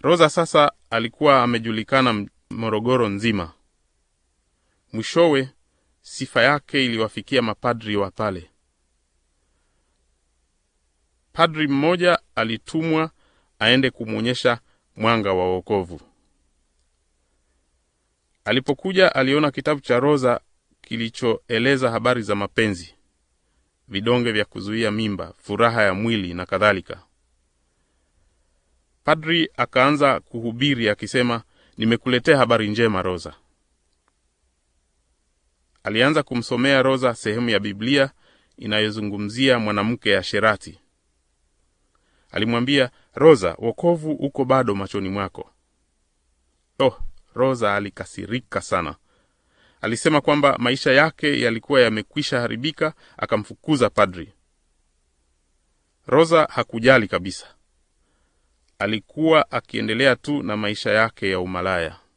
Rosa sasa alikuwa amejulikana Morogoro nzima. Mwishowe sifa yake iliwafikia mapadri wa pale. Padri mmoja alitumwa aende kumwonyesha mwanga wa wokovu. Alipokuja aliona kitabu cha Rosa kilichoeleza habari za mapenzi, vidonge vya kuzuia mimba, furaha ya mwili na kadhalika. Padri akaanza kuhubiri akisema, nimekuletea habari njema Rosa. Alianza kumsomea Rosa sehemu ya Biblia inayozungumzia mwanamke asherati. Alimwambia, Rosa, wokovu uko bado machoni mwako. Oh, Rosa alikasirika sana. Alisema kwamba maisha yake yalikuwa yamekwisha haribika, akamfukuza padri. Rosa hakujali kabisa. Alikuwa akiendelea tu na maisha yake ya umalaya.